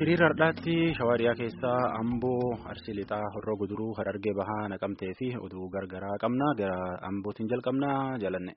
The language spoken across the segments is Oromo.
hiriira har'aatti shawaariyaa keessaa amboo arsii lixaa horroo guduruu harargee bahaa naqamtee fi oduu gargaraa qabna gara ambootiin jalqabnaa jalanne.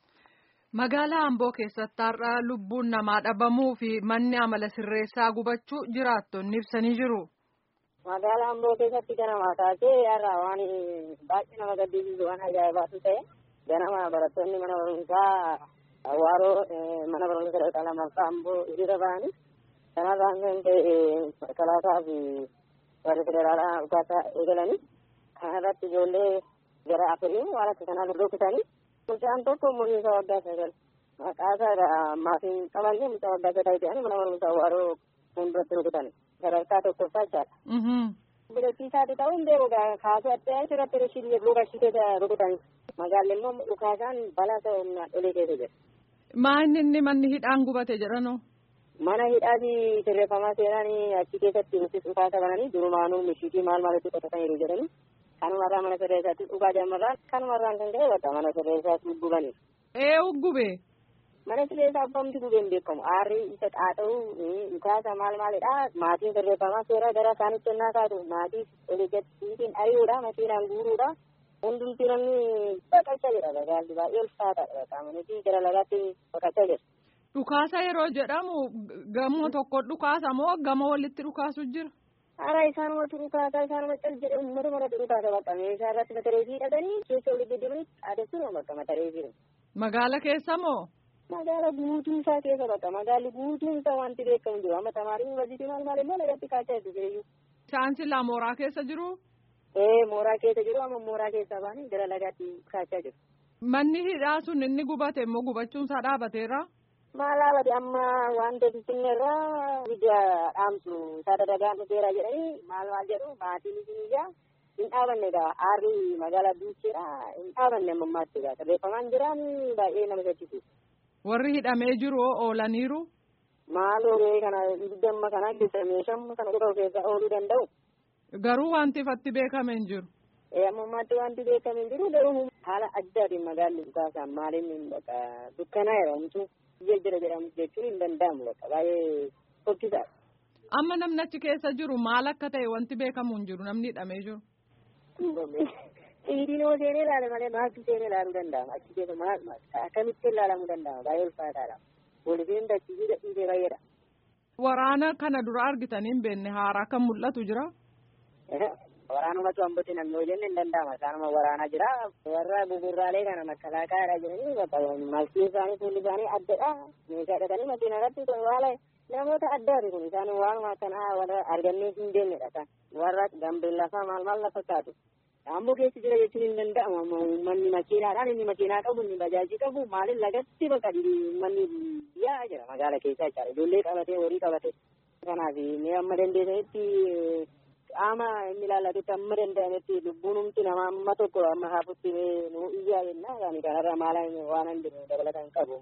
Magaalaa Amboo keessatti har'a lubbuun namaa dhabamuu fi manni amala sirreessaa gubachuu jiraattonni ibsanii jiru. Magaalaa Amboo keessatti ganama taatee har'a waan baay'ee nama gaddisiisu waan ajaa'ibaatu ta'e ganama barattoonni mana barumsaa Awaaroo mana barumsa sadarkaa lammaffaa Amboo hiriira ba'anii kanarraan kan ta'e kalaasaa fi warri federaalaa uffata eegalanii kana irratti ijoollee gara afurii waan akka kanaa rukutanii mucaan tokko umurii isaa waggaa sagal maqaa isaa maatiin qabanne mucaa waggaa sagal ta'anii mana barumsaa Awaaroo fuulduratti rukutan sadarkaa tokkoffaa jechaadha. Bidachiisaati ta'uu hin beeku kaasuu adda asirratti rishii lukashitee rukutan magaalli immoo dhukaasaan balaa ta'e humnaan dholee keessa jira. Maa inni inni manni hidhaan gubate jedhanoo? Mana hidhaati sirreeffamaa seenanii achi keessatti nuti dhukaasa bananii durumaanuu mishiitii maal maalitti qotataniiru jedhanii kanumarraa mana sirreessaatti dhugaa jammarraan kanumarraan kan ka'e bakka mana sirreessaatti gubanii. Ee gube. Mana sirreessaa abbamti gubeen beekamu aarri isa xaaxa'uu dhukaasa maal maalidha maatiin sirreeffamaa seera gara isaanitti ennaa kaatu maatii oliigattiin ari'uudha makiinaan guuruudha. hundumti namni baqachaa jira magaalli baay'ee ulfaataadha qaamaniifi gara lagaatti baqachaa jira. Dhukaasa yeroo jedhamu gamoo tokko dhukaasa moo gamoo walitti dhukaasu jira? Haaraa isaanumatti dhukaasa isaanuma cal jedhe uummata maratti dhukaasa bakka meeshaa irratti matareefii hidhatanii keessa olii deddeemanii adeemsuma bakka matareefii. Magaala keessa moo? Magaala guutuun isaa keessa bakka magaalli guutuun isaa wanti beekamu jiru amma tamaarii yuunivarsiitii maal maal immoo lagatti kaachaa jirtu feeyyuu. Chaansillaa mooraa keessa jiru? Ee mooraa keessa jiru amma mooraa keessaa baanii gara lagaatti kaachaa jiru. Manni hidhaa sun inni gubate immoo gubachuun isaa dhaabateera? Maal dhaabate amma wanta finfinneerraa ibidda dhaamsu saada dagaan dhufeera jedhanii maal maal jedhu maatiin isiniyyaa hin dhaabanne egaa aarri magaalaa duucheedha hin dhaabanne amma ammaatti egaa sirreeffamaan jiraan baay'ee nama shakkisiisa. Warri hidhamee jiru oolaniiru? Maal oolee kana ibidda amma kana keessa meeshaa kana qofa keessa ooluu danda'u. Garuu wanti ifatti beekame hin jiru. Ammammaatti wanti beekame hin jiru garuu haala addaatiin magaalli dhukaasaan maaliin bakka dukkanaa jedhamtu biyya jira jedhamu jechuun hin danda'amu bakka baay'ee fokkisaadha. Amma namni achi keessa jiru maal akka ta'e wanti beekamu hin jiru namni hidhamee jiru. Dhiidiin yoo seenee ilaale malee maaltu seenee ilaaluu danda'ama achi keessa maal akkamitti ilaalamuu danda'ama baay'ee ulfaataadha. Poolisiin dachii dhiisee baay'eedha. Waraana kana dura argitanii hin beekne haaraa kan mul'atu jira. Waraanumatu hambatti namni hojii hin danda'ama. Isaanuma waraanaa jira. Warra gugurraalee kana makkalaaqaadha jedhanii malkii isaanii fuulli isaanii addadha. Meeshaa hidhatanii makiina irratti waala namoota addaati kun isaan waanuma akkanaa warra argannee hin deemnedha. Warra gambeellafaa maal maal lafa kaatu. Amboo keessa jira jechuun hin danda'amu. Uummanni makiinaadhaan inni makiinaa qabu inni bajaajii qabu maaliin lagatti bakka uummanni biyyaa jira magaala keessaa jechaadha. Ijoollee qabatee horii qabatee. Kanaaf mee amma dandeessanitti qaama inni ilaallatutti amma danda'ametti lubbuun humti nama amma tokko amma haafutti nu iyyaa jenna yaani kanarra maala waan hin jiru dabalataan qabu.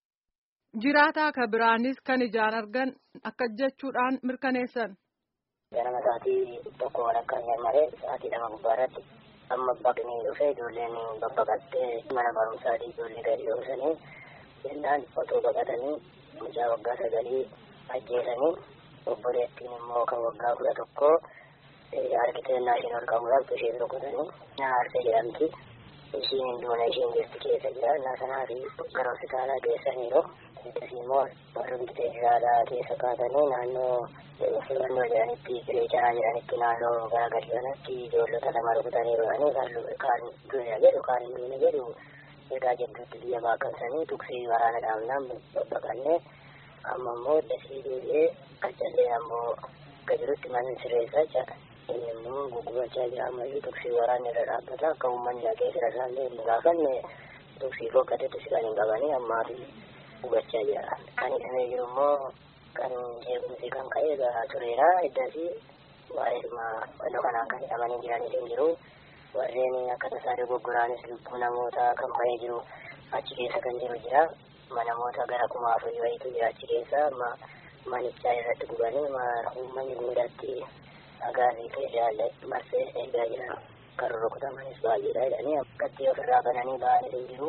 Jiraataa ka biraanis kan ijaan argan akka jechuudhaan mirkaneessan. Ganama sa'aatii tokko walakkaa malee sa'aatii lama gubbaa irratti amma baqnii dhufe ijoolleen babbaqattee mana barumsaatii ijoollee gadi dhoofsanii jennaan otoo baqatanii mucaa waggaa sagalii ajjeesanii obboleettiin immoo kan waggaa kudha tokkoo argitee naashin ol qabuudhaaf isheen rukutanii naarsee jedhamti. Ishiin hinduuna ishiin jirti keessa jira. Naasanaa fi gara hospitaalaa geessaniiru. Akkasii immoo warri bitee jiraadhaa keessa kaatanii naannoo filannoo jedhanitti kireechaa jedhanitti naannoo gara gadi kanatti ijoollota lama rukutaniiru jedhanii kaan du'e jedhu kaan hin duune jedhu egaa jidduutti biyya baaqamsanii tuksii waraana dhaabnaan babbaqannee amma immoo dasii deebi'ee qaccallee ammoo gajirutti manni sirreessaa jira. inni immoo gugurachaa jira ammayyuu tuksii waraanni irra dhaabbata akka uummanni dhaqee fira isaallee hin gaafanne tuksii fokkatatti si kan hin qabanii ammaa fi gugachaa jira. Kan hidhamee jiru immoo kan jeequmsi kan ka'e garaa tureera iddasi waa'eedhuma wannoo kanaan kan hidhamanii jiranis hin jiru. Warreen akka tasaa dogoggoraanis lubbuu namoota kan ba'ee jiru achi keessa kan jiru jira. Namoota gara kuma afurii wayiitu jira achi keessa amma manichaa irratti gubanii uummanni guddaatti agaarii keessa marsee eegaa jiran kan rukutamanis baay'eedha jedhanii akkatti ofirraa bananii ba'anii hin jiru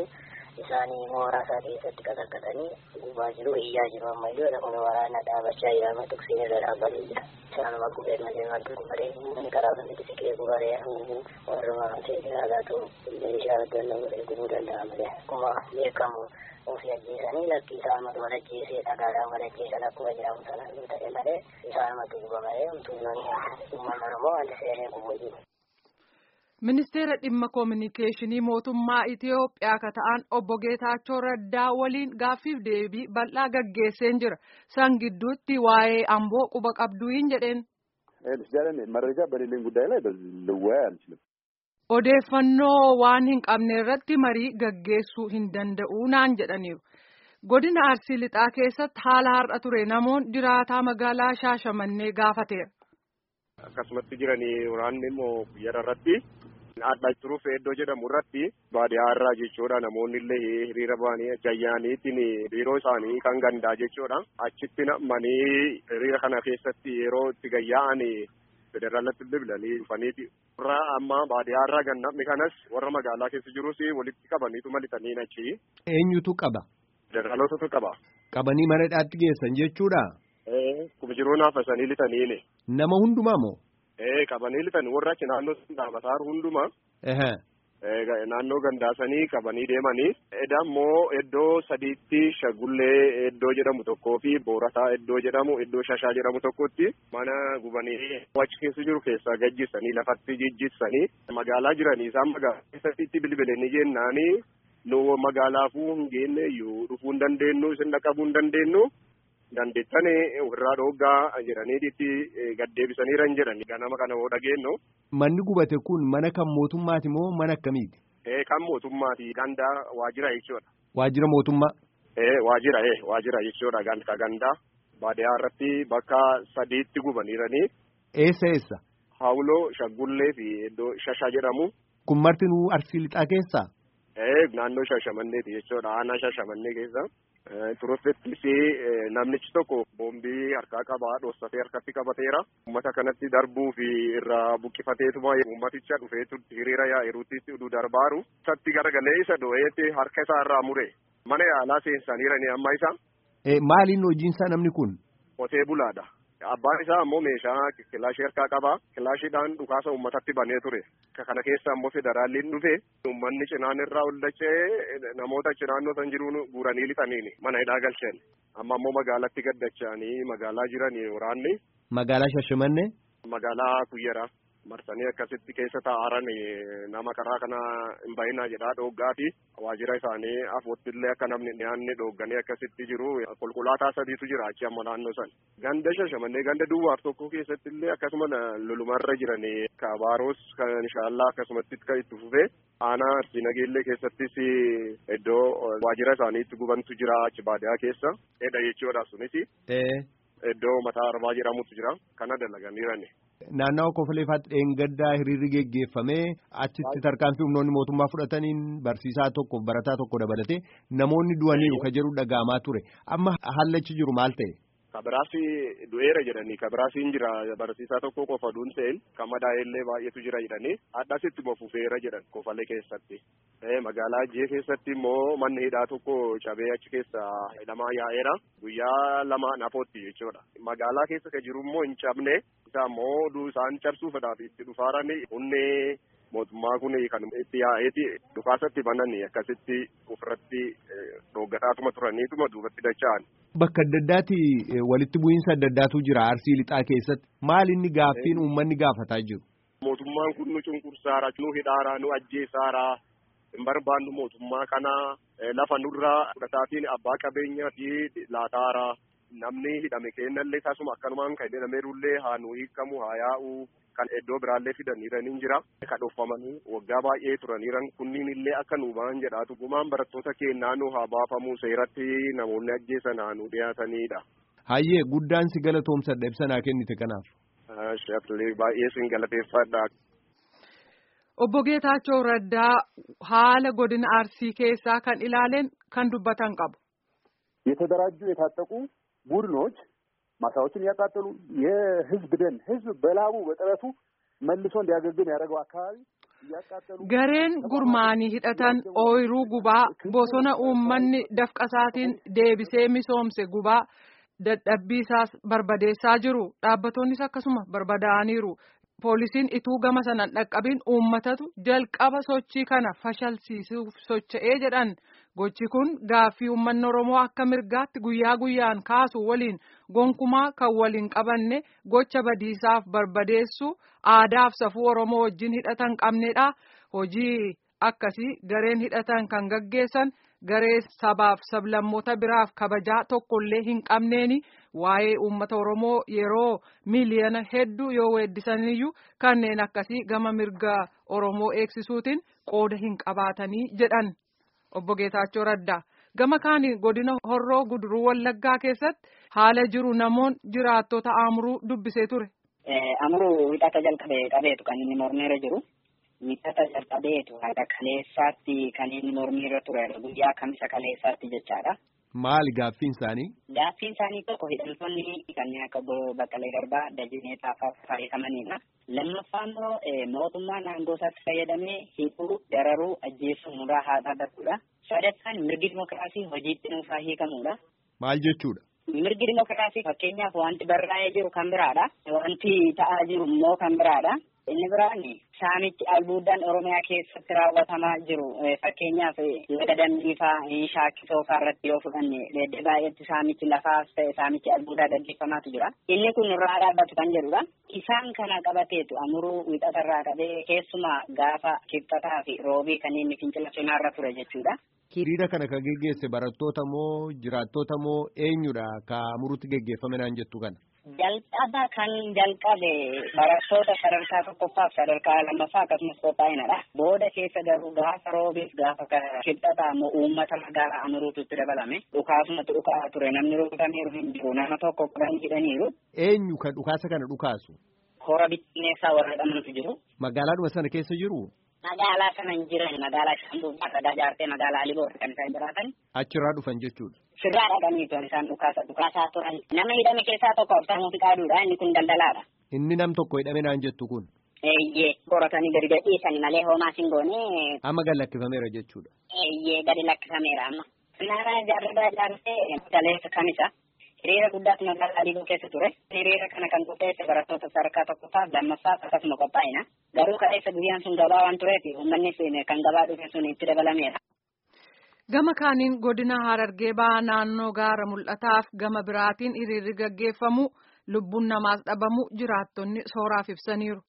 isaanii mooraa isaa keessatti qaqaqqatanii gubaa jiru iyyaa jiru ammayyuu kun waraana dhaabachaa jira amma tuksiin irra dhaabbatee jira isaanuma gubee malee maaltu gubaree inni karaa kanatti siqee gubaree warruma seeraagaatu meeshaa gannoo godhee gubuu danda'a malee akkuma beekamu ofii ajjeesanii lakkii isaanumatu wal ajjeesee dhagaadhaan wal ajjeesan akkuma jedhamu sana yoo ta'e malee isaanumatu guba malee humtuunnoon uummanni oromoo wanti seenee gubuu jiru. Ministeera dhimma koominikeeshinii mootummaa Itiyoophiyaa ka ta'an obbo Geetaachoo Raddaa waliin gaaffiif deebii bal'aa gaggeesseen jira. San gidduutti waa'ee amboo quba qabduu hin jedheen. መረጃ በሌለኝ ጉዳይ ላይ ልወያይ አልችልም። Odeeffannoo waan hin qabne irratti marii gaggeessuu hin danda'u naan jedhaniiru. Godina Arsii Lixaa keessatti haala har'a ture namoonni jiraataa magaalaa Shaashamannee gaafateera. Akkasumatti jiranii waraanni immoo guyyaa irratti adda turuuf iddoo jedhamu irratti baadiyyaa irraa jechuudha namoonni illee hiriira ba'anii jayyaaniitiin biiroo isaanii kan gandaa jechuudha achitti namanii hiriira kana keessatti yeroo itti gayyaa'anii federaalatti bilbilanii dhufaniiti. Warra amma baadiyyaa irraa gan namni kanas warra magaalaa keessa jirus walitti qabaniitu malitanii achi. Eenyutu qaba? Federaalotatu qaba. Qabanii mana hidhaatti geessan jechuudha? Kuma jiruu naafasanii litaniini. Nama hundumaa moo? Ee qabanii litanii warra achi naannoo dhaabataa hundumaa. Naannoo gandaasanii qabanii deemanii. Edda immoo iddoo sadiitti shagullee iddoo jedhamu tokkoo fi boorataa iddoo jedhamu iddoo shashaa jedhamu tokkotti mana gubanii achi keessa jiru keessaa gajjisanii lafatti jijjissanii magaalaa jiranii isaan magaalaa keessatti itti bilbilanii jennaanii nu magaalaafuu hin geenne iyyuu dhufuu hin dandeenyu isin dhaqabuu hin dandeenyu. dandeettane irraa dhooggaa jedhanii itti gaddeebisaniira hin jedhani ganama kana hoo dhageenyu. Manni gubate kun mana kan mootummaati moo mana akkamiiti? Ee kan mootummaati gandaa waajjira jechuudha. Waajjira mootummaa? Ee waajjira ee waajjira jechuudha ganda gandaa baadiyyaa irratti bakka sadiitti gubaniiranii. Eessa eessa? Hawuloo shaggullee fi iddoo shasha jedhamu. Kun martinuu arsii lixaa keessaa? Ee naannoo shashamanneeti jechuudha aanaa shashamannee keessa. Turofettis namnichi tokko boombii harkaa qabaa dhoosatee harkatti qabateera. Uummata kanatti darbuu fi irraa buqqifateetuma uummaticha dhufeetu hiriira yaa'iruutti oduu darbaaru. Isatti garagalee isa doo'eetti harka isaa irraa mure. Mana yaalaa seensaniirani amma isa. Maaliin hojiinsaa namni kun? Qotee bulaadha. Abbaan isaa ammoo meeshaa kilaashii harkaa qaba. Kilaashiidhaan dhukaasa uummatatti banee ture. Kana keessa ammoo federaalliin dhufe uummanni cinaan irraa ol dachee namoota achi naannoo san jiruun guuranii lixaniini mana hidhaa galchan. Amma ammoo magaalatti gaddachanii magaalaa jiranii waraanni. Magaalaa Shashamannee? Magaalaa Kuyyaraa. marsanii akkasitti keessa taa'aran nama karaa kana hin bahinaa jedhaa dhooggaa fi waajjira isaanii afootti illee akka namni dhiyaanne dhoogganii akkasitti jiru konkolaataa sadiitu jira achi amma naannoo san ganda shashamannee ganda duwwaaf tokko keessatti illee akkasuma lolumarra jiranii kabaaroos kan inshaallah akkasumatti kan itti fufee aanaa arsii nageellee keessattis iddoo waajjira isaaniitti gubantu jira achi baadiyaa keessa edha jechuudha sunis iddoo mataa arbaa jedhamutu jira kana dalaganiirani. Naannawa Kofoleefaatti dheengaddaa hiriirri geggeeffamee achitti tarkaanfii humnoonni mootummaa fudhataniin barsiisaa tokkoof barataa tokko dabalatee namoonni du'aniiru ka jedhu dhaga'amaa ture amma hallachi jiru maal ta'e. Kabiraasi du'eera jedhanii kabiraasiin jira barsiisaa tokko qofa duun ta'een kan madaa'ellee baay'eetu jira jedhanii addasitti fufeera jedhan kofalee keessatti. Magaalaa Ajjee keessatti immoo manni hidhaa tokko cabee achi keessa hidhamaa yaa'eera guyyaa lama nafootti jechuudha. Magaalaa keessa kan jiru immoo hin cabne isaa immoo isaan cabsuufadhaaf itti dhufaaran hunnee mootummaa kun kan itti yaa'eeti dhukaasatti bananii akkasitti ofirratti dhooggataatuma turaniituma duubatti dacha'an. Bakka adda addaatti walitti bu'iinsa adda addaatu jira arsii lixaa keessatti maal inni gaaffiin uummanni gaafataa jiru. Mootummaan kun nu cunqursaara nu hidhaara nu ajjeesaara hin barbaannu mootummaa kana lafa nurraa fudhataatiin abbaa qabeenyaa fi laataara namni hidhame kennallee tasuma akkanumaan kan hidhameerullee haa nu hiikamu haa yaa'u kan iddoo biraallee fidaniiraniin jira kan dhoofamanii waggaa baay'ee turaniiran kunniin illee akka nu ba'an jedhaatu gumaan barattoota keenyaa nu haa baafamu seeratti namoonni ajjeesan haa nu dhiyaatanidha. Hayyee guddaan si galatoomsadha ibsa naa kennite kanaaf. Shaflee baay'ee sin galateeffadha. Obbo Geetaachoo Raddaa haala godina Arsii keessaa kan ilaaleen kan dubbatan qabu. የተደራጁ የታጠቁ ቡድኖች ማሳዎችን እያቃጠሉ የህዝብ ደን ህዝብ በላቡ በጥረቱ መልሶ እንዲያገግም ያደረገው አካባቢ Gareen gurmaanii hidhatan ooyiruu gubaa bosona uummanni dafqasaatiin deebisee misoomse gubaa dadhabbiisaas barbadeessaa jiru. Dhaabbatonnis akkasuma barbadaa'aniiru. Poolisiin ituu gama sanaan dhaqqabiin uummatatu jalqaba sochii kana fashalsiisuuf socho'ee jedhan. Gochi kun gaaffii uummanni Oromoo akka mirgaatti guyyaa guyyaan kaasu waliin gonkumaa kan waliin qabanne gocha badiisaaf barbadeessu aadaaf safuu Oromoo wajjin hidhatan qabnedha. Hojii akkasii gareen hidhatan kan gaggeessan garee sabaaf sablammoota biraaf kabajaa tokkollee hin qabneeni waa'ee uummata Oromoo yeroo miiliyoona hedduu yoo weeddisaniyyuu kanneen akkasii gama mirga Oromoo eegsisuutiin qooda hin qabaatanii jedhan. Obbo Geetaachoo Raddaa gama kaaniin godina Horroo Guduruu Wallaggaa keessatti haala jiru namoon jiraattota Amuruu dubbisee ture. Amuruu hidhata jalqabee qabeetu kan inni mormeera jiru. Hidhata jalqabeetu haga kaleessaatti kan inni mormeera ture guyyaa kamisa kaleessaatti jechaadha. Maali gaaffiin isaanii? Gaaffiin isaanii tokko hidhamtoonni kanneen akka Baqqalee Garbaa, Dajinee Xaafaa fayyadamanidha. Lammaffaa immoo mootummaan aangoo isaatti fayyadamee hidhuu, dararuu, ajjeesuu muraa haa dhaabbatudha. Sadaffaan mirgi dimokiraasii hojiitti nuufaa hiikamudha. Maal jechuudha? Mirgi dimokiraasii fakkeenyaaf wanti barraa'ee jiru kan biraadha. Wanti ta'aa jiru immoo kan biraadha. Inni biraan saamichi albuudaan Oromiyaa keessatti raawwatamaa jiru fakkeenyaaf laga dambiifaa shaakisoo irratti yoo fudhanne leedde baay'eetti saamichi lafaas ta'e saamichi albuudaa gaggeeffamaatu jira. Inni kun irraa dhaabbatu kan jedhudha. Isaan kana qabateetu amuruu wixatarraa qabee keessumaa gaafa kibxataa fi roobii kanneen fincila cimaarra ture jechuudha. Hiriira kana kan geggeesse barattoota moo jiraattota moo eenyudha ka amuruutti geggeeffame naan jettu kana? Jalqaba kan jalqabe barattoota sadarkaa tokkoffaaf sadarkaa lammaffaa akkasumas qophaa'inadha. Booda keessa garuu gaafa roobiif gaafa kibxataa immoo uummata magaalaa amuruutu itti dabalame. Dhukaasumatti dhukaa ture namni rukutameeru hin jiru nama tokko qaban hidhaniiru. Eenyu kan dhukaasa kana dhukaasu? Hora bittinneessaa warra dhamantu jiru. Magaalaadhuma sana keessa jiru? Magaalaa sana hin jiran magaalaa Shambuu Faatadaa Jaartee magaalaa Aliboor kan isaan jiraatan. Achirraa dhufan jechuudha. Sirraa dhaqaniitu isaan dhukaasa dhukaasaa turan. Nama hidhame keessaa tokko Absaamuu Fiqaaduudha inni kun daldalaadha. Inni nam tokko hidhame naan jettu kun. Eeyyee qoratanii gadi gadhiisanii malee homaa sin goone. Amma gad lakkifameera jechuudha. Eeyyee gadi lakkifameera amma. Naannaa jaarradaa jaartee galeessa kamisa. Hiriira guddaatu magaalaa Adiboo keessa ture. Hiriira kana kan qopheesse barattoota sadarkaa tokkoffaaf lammaffaaf akkasuma qophaa'ina. Garuu kaleessa guyyaan sun gabaa waan tureef uummanni kan gabaa dhufe sun itti dabalameera. Gama kaaniin godina Harargee ba'aa naannoo gaara mul'ataaf gama biraatiin hiriirri gaggeeffamu lubbuun namaas dhabamu jiraattonni sooraaf ibsaniiru.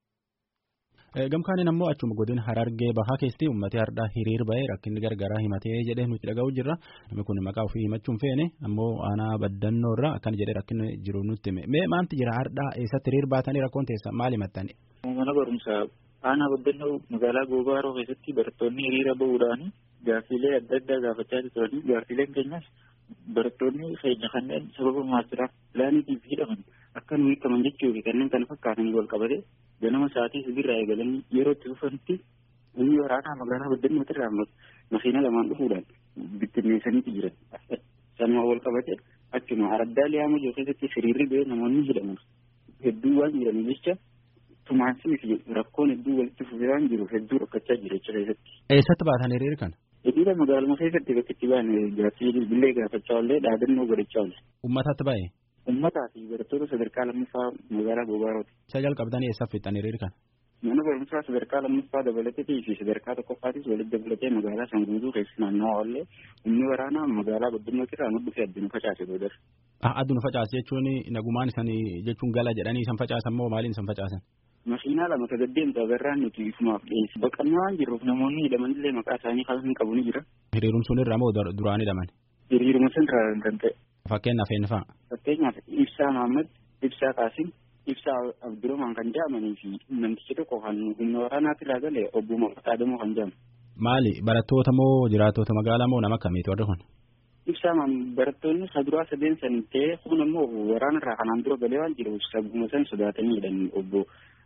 Gamkaaniin ammoo achuma godina Harargee bahaa keessatti uummatni har'aa hiriir ba'ee rakkinni gargaraa himatee jedhee nuti dhaga'u jirra. Namni kun maqaa ofii himachuun feene ammoo aanaa baddannoo irraa akkana jedhee rakkinni jiru nutti hime. Mee maanti jira har'aa eessatti hiriir baatanii rakkoon teessa maal himattani? Mana barumsaa aanaa baddannoo magaalaa Goobaaroo keessatti barattoonni hiriira bahuudhaan gaaffiilee adda addaa gaafachaa turanii gaaffiileen keenyas barattoonni keenya kanneen sababa maastiraaf pilaaniitiif hidhaman akka nu hiikaman jechuu fi kanneen kana fakkaatan wal qabate ganama sa'aatii sibirraa eegalanii yeroo itti dhufanitti humni waraanaa magaalaa baddannootti irraa makiina lamaan dhufuudhaan bittinneessaniiti jiran. Sanuma wal qabate akkuma araddaa liyaama jiru keessatti hiriirri ba'ee namoonni hidhaman hedduu waan jiraniif jecha tumaansii fi rakkoon hedduu walitti fufiraan jiru hedduu rakkachaa jira jecha keessatti. Eessatti baatan hiriira kana? Hiriira magaaluma keessatti bakka itti ba'an gaaffii bilbilee gaafachaa oollee dhaadannoo godhachaa oole. Uummatatti ba'e? Uummataa fi barattoota sadarkaa lammaffaa magaalaa Goobarooti. Isa jalqabdanii eessaaf fixxan hiriira kana? Mana barumsaa sadarkaa lammaffaa dabalateetii fi sadarkaa tokkoffaatis walitti dabalatee magaalaa san guutuu keessa naannoo oollee humni waraanaa magaalaa baddannootti irraa nu dhufee addunu facaase boodar. Addunu facaase jechuun nagumaan isanii jechuun gala jedhanii isan facaasan moo maaliin isan facaasan? Makiinaa lama tagaddeemta agarraan nuti ifumaaf dhiyeessi. Baqannaa waan jirruuf namoonni hidhamanillee maqaa isaanii kan hin qabu ni jira. Hiriiruun sun irraa moo duraan hidhaman? Hiriiruma sun irraa kan ta'e. Fakkeenyaaf eenyu fa'a? Fakkeenyaaf Ibsaa Mahammad, Ibsaa Qaasim, Ibsaa Abdurrahman kan jedhamanii fi namtichi tokko kan humna waraanaatti irraa gale obbo Maqataa Damoo kan jedhamu. Maali barattoota moo jiraattota magaalaa moo nama akkamiiti warri kun? Ibsaa barattoonni saduraa sadeen san ta'ee kun immoo waraana irraa kanaan dura galee waan jiruuf sabuma san sodaatanii jedhan obbo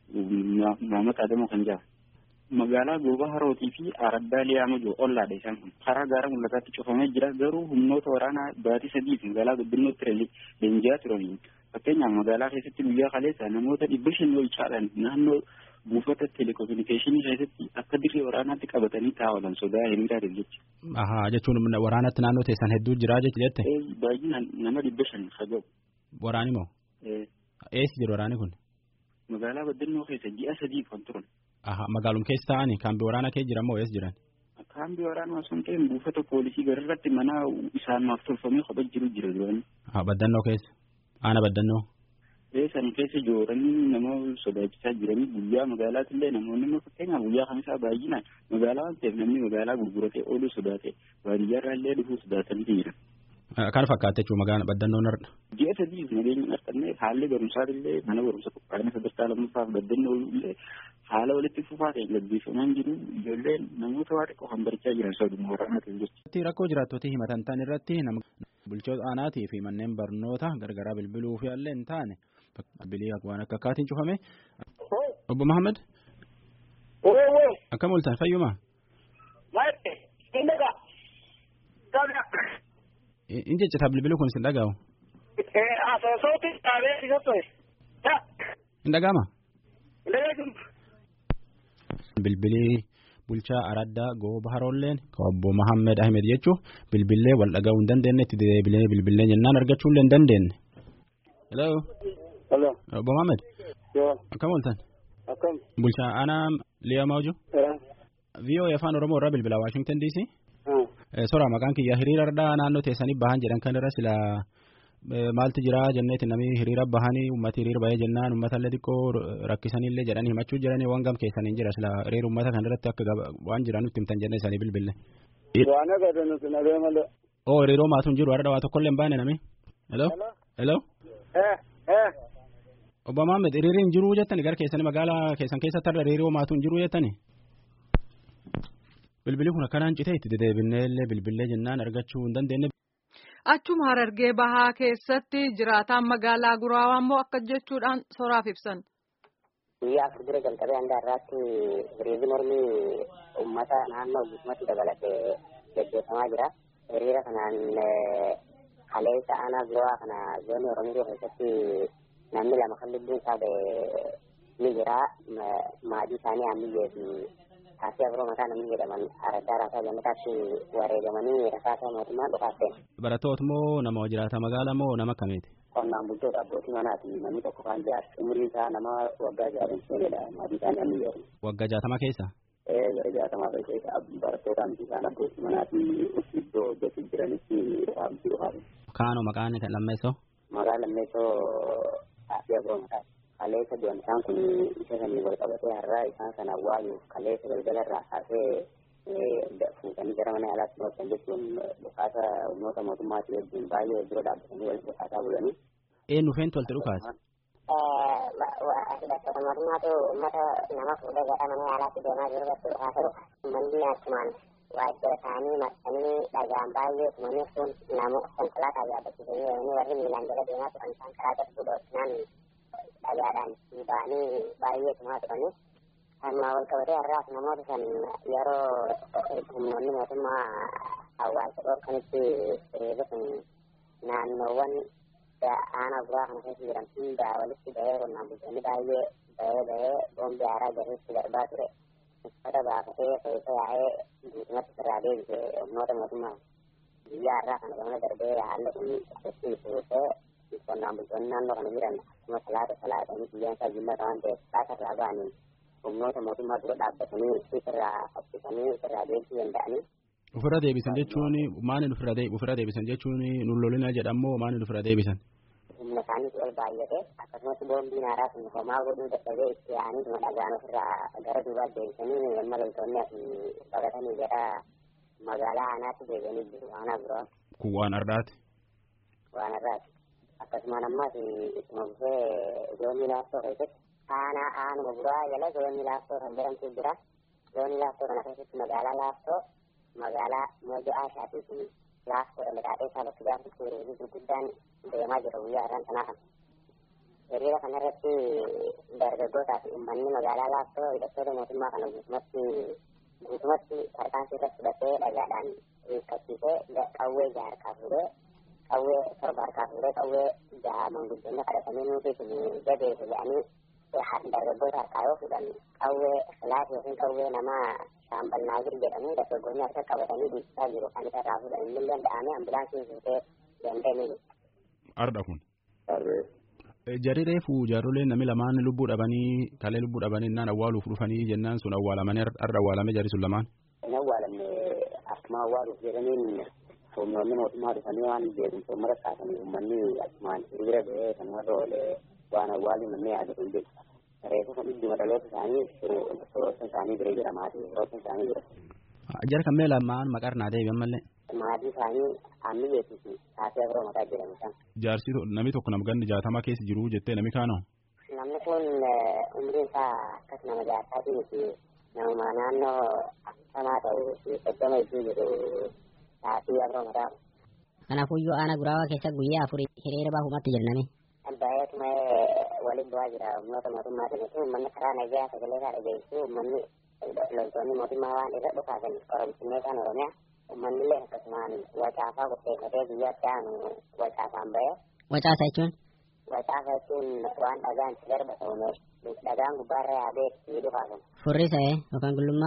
Mahammad Adamoo kan jedhamu. Magaalaa Goobaa Harootii fi Araddaa Liyaama jiru ollaadha isaan kun. Karaa gaara mul'ataatti cufamee jira garuu humnoota waraanaa baatii sadiif magaalaa guddinootti leenji'aa turaniin fakkeenyaaf magaalaa keessatti guyyaa kaleessa namoota dhibba shan ol caalan naannoo buufata telekominikeeshinii keessatti akka dirree waraanaatti qabatanii taa'an sodaa hiriiraatiif jecha. Ahaa jechuun waraanatti naannoo teessan hedduu jiraa jette. Baay'inaan nama dhibba shan haga'u. Waraani moo? Eessi jiru waraani kun? Magaalaa baddannoo keessa ji'a sadii kan turan. Ahaa magaalum keessa ta'anii kaambii waraanaa keessa jiran moo eessa jiran? Kaambii waraanaa osoo hin ta'in buufata poolisii gararratti mana isaanaaf tolfamee kophaa jiru jira durani. Haa baddannoo keessa? Aana baddannoo? San keessa jooranii nama sodaachisaa jiranii guyyaa magaalaatti illee namoonni immoo fakkeenyaaf guyyaa kamisaa baay'inaan magaalaa waan ta'eef namni magaalaa gurguratee ooluu sodaate baadiyyaarraa illee dhufuu sodaatanii jiran. Kan fakkaate jechuun magaalaa baddannoon har'a. Ji'a sadiif nageenya har'annee haalli barumsaa illee mana barumsa qophaa'ina sadarkaa lammaffaaf baddannoo illee haala walitti fufaa ta'e gaggeeffamaa jiru ijoolleen namoota waa xiqqoo kan barachaa jiran soduma waraanaatiin jechuudha. Rakkoo jiraattota himatan ta'an irratti bulchoota aanaatii fi manneen barnoota gargaraa bilbiluu fi illee hin taane bilbilii waan akka akkaatiin cufame. Obbo Mahammad. Akkam ooltan fayyuma. In jechita bilbiluu kun sin dhaga'u. Hin dhaga'ama. Bilbilii bulchaa araddaa gooba haroolleen obbo Mahammed Ahmed jechuun bilbilee wal dhaga'uu hin dandeenye itti deebilee bilbilee jennaan argachuu illee hin dandeenye. Hello. Hello. Obbo Mahammed. Yoo. Akkam ooltan. Akkam. Bulchaa aanaa Liyaa Maawju. VOA afaan Oromoo irraa bilbilaa Washington DC. Sora maqaan kiyya hiriira ardaa naannoo teessanii bahan jedhan kan irra sila maaltu jira jenneeti namni hiriira bahanii uummati hiriira bahee jennaan uummata illee xiqqoo rakkisanillee jedhanii himachuu jiranii waan gam keessaniin jira sila hiriira uummata kan irratti akka waan jiran nutti himtan jennee isaanii bilbille. Waan agarre nuti nagee malee. Oo hiriiroo maatuun jiru har'a waa tokkollee hin baane nami. Hello. Hello. Obbo Maammed hiriiriin jiruu jettani gara keessanii magaalaa keessan keessatti har'a hiriiroo maatuun jiruu jettani. Bilbilli kun akkanaan citee itti dedeebinee illee bilbilee jennaan argachuu hin dandeenye. Achuma harargee bahaa keessatti jiraataan magaalaa Guraawaa immoo akka jechuudhaan soraaf ibsan. Guyyaa afur dura jalqabee hanga har'aatti hiriirri mormii uummata naannoo guutummaatti dabalatee gaggeeffamaa jira. Hiriira kanaan kaleessa aanaa Guraawaa kana zoonii Oromiyaa keessatti namni lama kan lubbuun isaa ba'e ni jira. Maatii isaanii hammiyee fi taasii afuroo mataa namni jedhaman araddaa raasaa gammataatti wareegamanii rasaasa mootummaan dhufaafte. Barattoota moo nama jiraata magaalaa moo nama akkamiiti? Qonnaan bultoota abbootii manaati namni tokko kan jaarsa umriin isaa nama waggaa jaarin seenedha maatii isaanii hammi jedhamu. Waggaa jaatama keessa? Ee gara jaatamaa keessa barattoota hamti isaan abbootii manaati iddoo hojjetu jiranitti dhaabbii dhufaafte. Kaanoo maqaan lammeessoo? Maqaan lammeessoo taasii afuroo mataati. kaleessa du'an isaan kun isa sanii wal qabatee har'aa isaan sana awwaaluuf kaleessa galgala irraa kaasee fuutanii gara mana yaalaatti dhootan jechuun dhukaasa humnoota mootummaatii wajjin baay'ee dura dhaabbatanii walitti dhukaasaa bulanii. Eenyu feentu walitti dhukaasa? mootummaatu uummata nama fuudhee gara mana yaalaatti deemaa jiru irratti dhukaasa dhufa. Uummanni akkumaan waajjira isaanii marsanii dhagaan baay'ee tumanii sun namoota konkolaataa yaabbachiisanii deemanii warri miilaan jala deemaa turan isaan karaa gadi buudhootinaan dhagaadhaan ba'anii baay'ee tumaa turani. Amma wal qabatee har'aas namoota san yeroo humnoonni mootummaa hawaasa dhorkanitti hiriirri kun naannoowwan aanaa buraa kana keessa jiran hunda walitti bahee qonnaan bultoonni baay'ee bahee bahee boombii haaraa gariitti darbaa ture. Uffata baafatee keessa yaa'ee guutumatti irraa deebise humnoota mootummaa biyya har'aa kana gamana darbee haalli kun itti fuutee qonnaan bultoonni naannoo kana jiran akkuma salaata salaatanii guyyaan isaa jimmaata waan ta'eef salaata irraa ba'anii humnoota mootummaa dura dhaabbatanii isirraa fakkisanii isirraa deebisuu danda'anii. Ofirra deebisan jechuun maali ofirra ofirra deebisan jechuun nullolina jedhamoo maali ofirra deebisan? Humna isaaniis ol baay'ate akkasumas boombiin haaraa sun homaa godhuu dadhabee itti yaa'anii dhuma dhagaan ofirraa gara duubaatti deebisanii amma loltoonni asii baqatanii gara magaalaa aanaatti deebi'anii jiru aanaa biraa. Kun waan har'aati. Waan har'aati. akkasumaan ammas ittuma fufee zoonii laaftoo keessatti aanaa aanuma buraa jala zoonii laaftoo kan jedhamtu jira zoonii laaftoo kana keessatti magaalaa laaftoo magaalaa mojo aashaatii fi laaftoo dhalataatee isaa bakki gaafatti hiriirri gurguddaan deemaa jira guyyaa irraan sanaa kana. Hiriira kanarratti dargaggootaa fi uummanni magaalaa laaftoo hidhattoota mootummaa kana guutumatti guutumatti tarkaanfii irratti fudhatee dhagaadhaan hiikkasiisee qawwee jaarkaa fuudhee qawwee torba harkaa fuudhee qawwee jaha manguddoonni kadhatanii nuti kun jabeessu jedhanii dargaggoota harkaa yoo fuudhan qawwee filaati yookiin qawwee namaa shaambannaa jiru jedhamu dargaggoonni harka qabatanii dhiichisaa jiru kan isa irraa fuudhan inni danda'ame ambulaansiin fuutee deemtee ni Arda kun. Jarri reefu jaarroleen namni lamaan lubbuu dhabanii kalee lubbuu dhabanii innaan awwaaluuf dhufanii jennaan sun awwaalamanii arda awwaalame jarri sun lamaan. Inni awwaalamne akkuma awwaaluuf jedhaniin humnoonni mootummaa dhufanii waan beekumsa uummata kaasanii uummanni akkumaan hiriira ba'ee kan warra oole waan awwaaluu namni yaadu kun jiru. Reefu kan idduma dhaloota isaanii firoota isaanii bira jira maatii firoota isaanii jira. Jara kan mee lamaan maqaa naa deebi'an mallee. Maatii isaanii hammi beeksisi taatee abiroo mataa jedhamu san. Jaarsi namni tokko nama ganni jaatama keessa jiru jettee namni kaanoo. Namni kun umriin isaa akkas nama jaataatii miti nama naannoo akkasamaa ta'uu fi soddoma iddoo jiru taatee abiroo mataa. Kanaafuyyuu aanaa guraawaa keessa guyyaa afur hiriira baafumatti jirname. Baay'atuma waliin bu'aa jira humnoota mootummaatiin uummanni karaa nagaa sagalee isaa dhageessu uummanni loltoonni mootummaa waan irra dhufaasan koromsinnee isaan oromiyaa uummanni illee akkasumaan wacaafaa qopheeffatee guyyaatti aanu wacaafaan ba'e. Wacaasa jechuun? Wacaafa jechuun waan dhagaan itti darba ta'ume dhagaan gubbaarra yaabee itti dhufaasan. Furrisa yookaan gullummaa?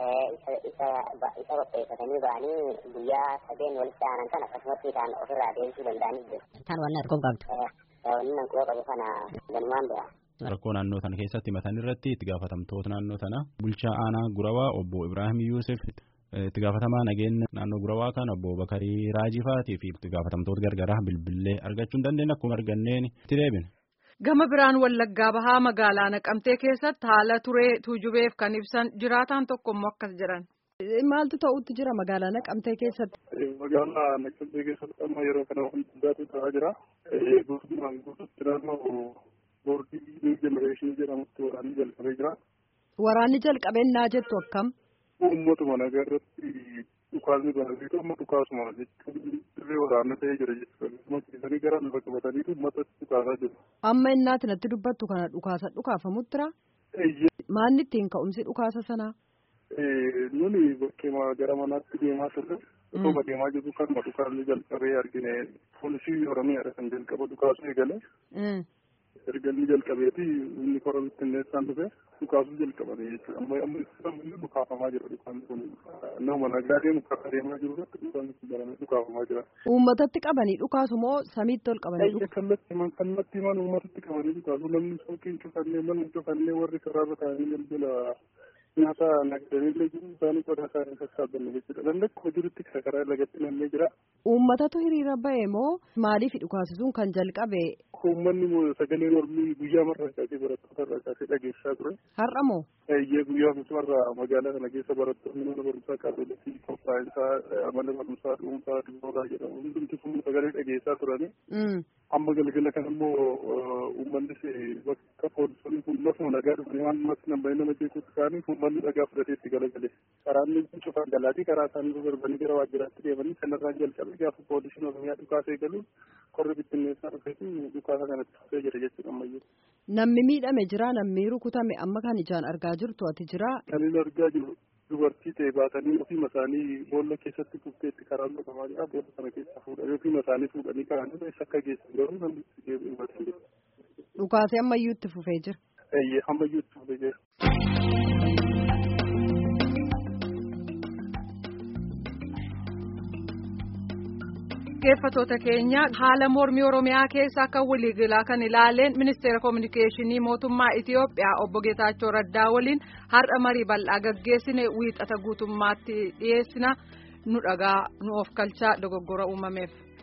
Isa qopheeffatanii ba'anii guyyaa sadeen walitti aanan kan akkasumatti isaan ofirraa deemsuu danda'anii jiru. Kan wanni harkoo qabdu? Wanni nan quba qabu kana ganumaan bira. Rakkoo naannoo sana keessatti himatan irratti itti gaafatamtoota naannoo sana bulchaa aanaa Gurawaa obbo Ibrahim Yuusuf itti gaafatamaa nageenya naannoo Gurawaa kan obbo Bakarii Raajifaatii fi itti gaafatamtoota gargaraa bilbilee argachuu hin dandeenye akkuma arganneen itti deebine. Gama biraan Wallaggaa Bahaa magaalaa Naqamtee keessatti haala turee tuujubeef kan ibsan jiraataan tokko immoo akkas jedhan. Maaltu ta'utti jira magaalaa Naqamtee keessatti? Magaalaa Naqamtee keessatti amma yeroo kana wanti addaatu ta'aa jira. Guutummaan guututti naannoo boordii jenereeshinii jedhamutti waraanni jalqabee jira. Waraanni jalqabennaa jettu akkam? Uummatuma nagaa irratti dhukaasni banatee amma dhukaasuma jechuun dirree waraanaa ta'ee jira jechuudha. Akkuma keessanii gara lafa qabatanii uummatatti dhukaasaa jiru. Amma innaati natti dubbattu kana dhukaasa dhukaafamuttira? Maalni ittiin ka'umsi dhukaasa sanaa? Nuni bakkee gara manaatti deemaa turre. Akkuma deemaa jirru kanuma dhukaasni jalqabee argine poolisii Oromiyaadha kan jalqaba dhukaasuu eegale. erga inni jalqabeeti inni kora bittinneessaan dhufe dhukaasuu jalqabame jechuudha amma amma inni dhukaafamaa jira dhukaan kun nama nagaa deemu karaa deemaa jiru irratti dhukaan kun baramee dhukaafamaa jira. Uummatatti qabanii dhukaasu moo samiitti ol qabanii dhukaasu? Kallatti himan kallatti himan uummatatti qabanii dhukaasu namni suuqiin cufannee mana cufannee warri karaarra taa'anii galgala nyaata nagdanillee jiru isaanii qodaa isaanii sassaabanne jechuudha. Dandakkuma jirutti karaa lagatti namnee jira. Uummatatu hiriira ba'e moo maaliif dhukaasisuun kan jalqabe? Uummanni sagalee mormii guyyaa marraa kaasee barattoota irraa kaasee dhageessaa ture. Har'a moo? Eeyyee guyyaa marraa magaalaa kana keessa barattoonni mana barumsaa kaatolikii qophaa'insaa mana barumsaa dhuunfaa dhibbootaa jedhamu hundumti kun sagalee dhageessaa turani. Amma galgala kan immoo uummannis bakka poolisonni kun lafuma nagaa dhufanii waan namatti nambaa'ee nama jeequutti ka'anii uummanni dhagaa fudhatee itti galagale. Karaan inni cufaan galaatii karaa isaanii darbanii gara waajjiraatti deemanii kanarraan jalqabe gaafa poolisiin oromiyaa dhukaasee galuun qorri bittinneessaa dhufeetu dhukaasa kanatti dhufee jira jechuudha ammayyuu. Namni miidhame jira namni rukutame amma kan ijaan argaa jirtu ati jira. Kan inni argaa jiru dubartii ta'e baatanii ofiima isaanii boolla keessatti kufteetti karaan dhufamaa jira boolla sana keessa fuudhanii ofiima isaanii fuudhanii kaa'anii eessa akka geessan garuu namni hubateen jira. Dhukaasee ammayyuu itti fufee jira. Eeyyee ammayyuu itti fufee jira. dhaggeeffatoota keenya haala mormii oromiyaa keessa akka waliigalaa kan ilaaleen ministeera koominikeeshinii mootummaa itiyoophiyaa obbo geetaachoo raddaa waliin har'a marii bal'aa gaggeessine wiixata guutummaatti dhiyeessina nu dhagaa nu of kalchaa dogoggora uumameef.